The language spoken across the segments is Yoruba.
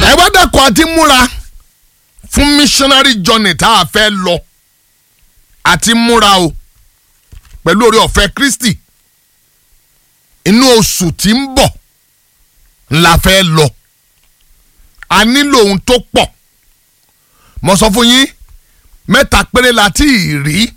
ẹ wá dẹ́kun àti múra fún missionary journey tá a fẹ́ lọ àti múra o pẹ̀lú oore ọ̀fẹ́ Kristi inú oṣù tí ń bọ̀ la fẹ́ lọ a nílò ohun tó pọ̀ mo sọ fún yín mẹ́ta péré la tí ì rí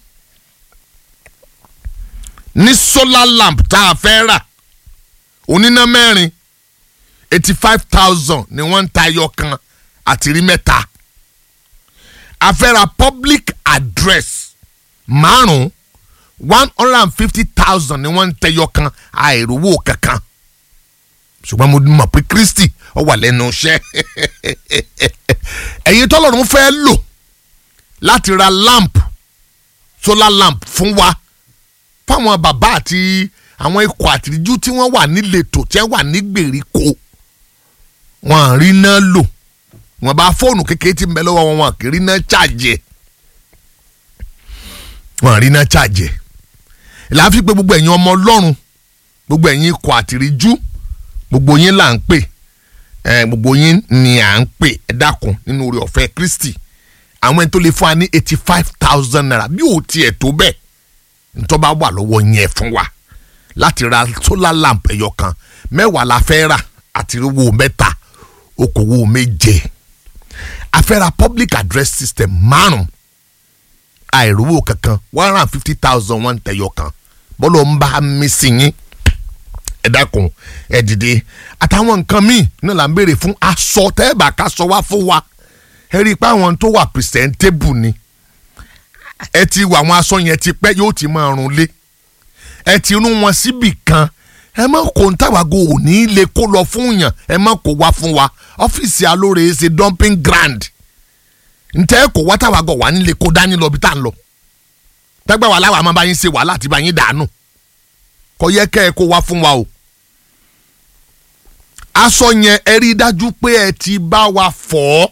ní solar lamp tá a fẹ́ rà oníná mẹ́rin eighty five thousand ni wọ́n ń ta ẹyọ kan àti rí mẹ́ta a fẹ́ ra public address márùn-ún one hundred and fifty thousand ni wọ́n ń tẹyọ kan àìrówó kankan ṣùgbọ́n mo mọ̀ pé Kristi ó wà lẹ́nu iṣẹ́ ẹ̀yin tọ́lọ́run fẹ́ lò láti ra lamp solar lamp fún wa fáwọn bàbá àti àwọn ikọ̀ àtìríjú tí wọ́n wà níletò tí wọ́n wà ní gbèríko wọn à rí náà lò wọn bá fóònù kékeré tí ń bẹ lọ́wọ́ wọn wọn kì í rí náà ṣàjẹ́ wọn à rí náà ṣàjẹ́ láàfin pé gbogbo ẹ̀yin ọmọ ọlọ́run gbogbo ẹ̀yin ikọ̀ àtìríjú gbogbo yín là ń pè ẹ gbogbo yín ni à ń pè ẹ dákun nínú oore ọ̀fẹ́ Kristi àwọn ẹni tó lè fún wa ní eighty five thousand naira bí ò tiẹ̀ tó bẹ́ẹ̀ ntọ́ bá wà lọ́wọ́ yẹn fún wa láti ra solar lamp ẹ̀yọ kan mẹ́wàá la fẹ́ rà àti owó mẹ́ta okòwò méje a fẹ́ ra public address system márùn àìrówó kankan one hundred and fifty thousand one tẹ̀yọ kan bọ́lọ̀ ń bá mi sí yín ẹ dákun ẹ dìde àtàwọn nǹkan míì náà là ń béèrè fún aṣọ tẹ́ẹ̀bà ká sọ wá fún wa ẹ rí i pé àwọn tó wà presentable ni ẹ ti wà àwọn aṣọ yẹn ti pẹ́ yóò ti máa run lé ẹ ti rún wọn síbì kan ẹ má kó ń tàwágò òní lè kó lọ fún yàn ẹ má kó wá fún wa ọ́fíìsì alóore ṣe dumping ground ntẹ́ ẹ kó wá tàwágò wà nílé kó dání lọ bí tá à ń lọ tẹ́gbẹ́ wà láwa máa bá yín ṣe wàhálà àti bá yín dànù kò yẹ kẹ́ ẹ kó wá fún wa o aṣọ yẹn ẹ rí i dájú pé ẹ ti bá wa fọ̀ ọ́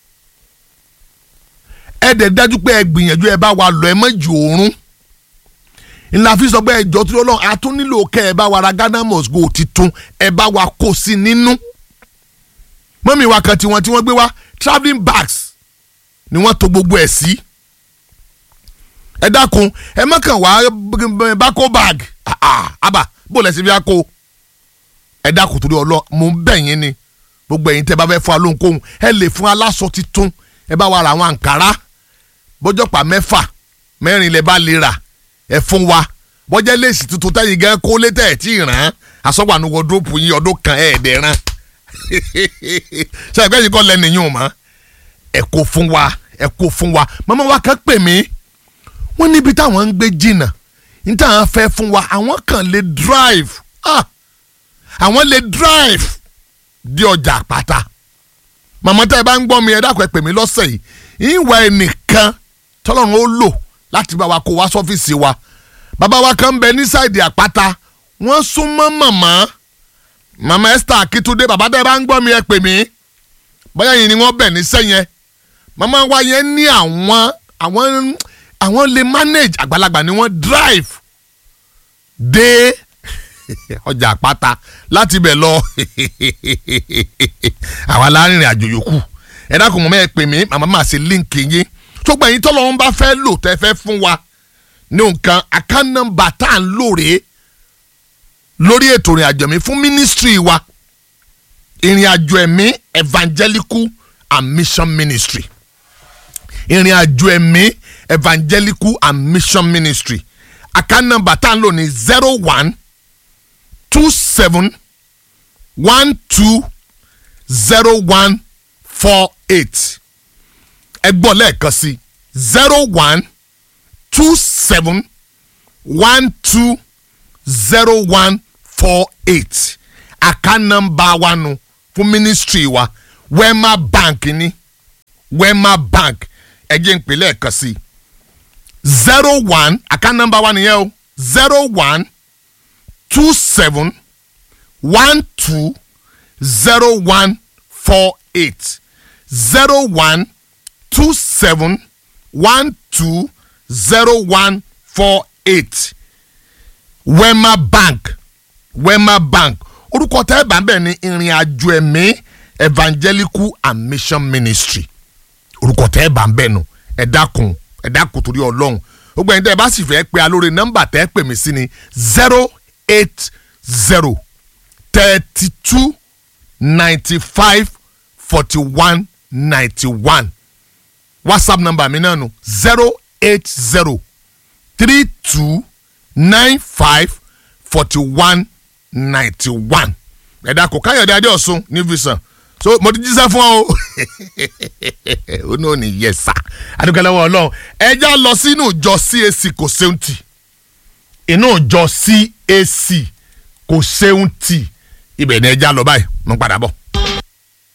ẹ dẹ̀ dájú pé ẹ gbìyànjú ẹ bá wa lọ ẹ mọ̀jì òórùn ńlá fi sọ pé ẹjọ́ tó lọ́n a tún nílò kẹ́ ẹ bá wa ra Ghana must go titun ẹ bá wa kó sí nínú mọ́mí wa kan tiwọn tí wọ́n gbé wá travelling bags ni wọ́n tò gbogbo ẹ̀ sí ẹ dákun ẹ má kàn wá bákó bag àbá bó lẹ sí bí a kó ẹ dákun torí ọlọ mo ń bẹ̀ yín ni gbogbo ẹ̀yin tẹ́ bá fẹ́ fún alóhunkóhun ẹ lè fún aláṣọ titun ẹ bá wa ra àwọn àǹkárá bọ́jọ́pá mẹ́fà mẹ́rin lẹ bá lè rà ẹ fún wa bọ́jẹ́ léèsì tuntun tẹ́yìn gan kó létẹ̀ ẹ̀ tí ì ràn án àsọ̀gbànú wọ́dọ́pù yín ọdún kan ẹ̀ dẹ̀ ràn ṣe ẹgbẹ́ yìí kọ́ lẹ́nu yín o mọ́ ẹ kó fún wa ẹ kó fún wa màmá wa kan pè mí wọ́n níbi táwọn ń gbé jìnnà ní táwọn fẹ́ fún wa àwọn kan lè drive ah àwọn lè drive di ọjà àpáta màmá tẹ́ ẹ bá ń gbọ́ mi ẹ dákun ẹ pè mí lọ́sẹ̀ yìí ìwà ẹnìkan tọ́lọ́run ó lò láti bá wa kó wá sọ́fíìsì wa bàbá wa kan ń bẹ ní sáìdì àpáta wọ́n súnmọ́ màmá màmá Esther Akitunde bàbá tẹ́ ẹ bá ń gbọ́ mi ẹ pè mí bóyá yìí ni wọ́n bẹ̀ ní sẹ́yìn màmá wa yẹn ní àwọn àwọn àwọn lè manage àgbàlagbà ni wọ́n drive dé ọjà àpáta láti bẹ̀ lọ àwa láàrin àjò yòókù ẹ dákun mọ́ ẹ pè mí màmá máa ṣe líǹkì yín tó gbà yín tọ́lọ́run bá fẹ́ lò tẹ́ fẹ́ fún wa ní nǹkan account number tá à ń lò rèé lórí ètò ìrìn àjò mi fún ministry wa ìrìn àjò ẹ̀mí evangelical and mission ministry ìrìn àjò ẹ̀mí evangelical and mission ministry account number tá à ń lò ní zero one two seven one two zero one four eight ẹ gbọ́ lẹ́ẹ̀kan sí zero one two seven one two zero one four eight account number wa nu fún ministry wa wema bank ni wema bank ẹ jẹ́ n pè lẹ́ẹ̀kan sí zero one account number wa nìyẹn o zero one two seven one two zero one four eight zero one two seven one two zero one four eight wema bank wema bank orúkọ tẹ́ ẹ bá ń bẹ̀ ní ìrìn àjò ẹ̀mí evangelical and mission ministry orúkọ tẹ́ ẹ bá ń bẹ̀ nù ẹ dákun ẹ dákun torí ọlọ́run gbogbo ẹni tẹ́ ẹ bá sì fẹ́ pe alóore nọ́mbà tẹ́ ẹ pè mí sí ni zero eight zero thirty two ninety five forty one ninety one whatsapp number mi náà nù zero eight zero three two nine five forty one ninety one ẹ̀dá kò káyọ̀dé adéọ̀sùn ní visan so mo ti jíṣẹ́ fún ọ o ó ní òní yẹ sá adúgbòlówó ọlọ́run ẹja lọ sínú ìjọ CAC kò ṣeun tì inú ìjọ CAC kò ṣeun tì ibẹ̀ ni ẹja lọ báyìí mo ń padà bọ̀.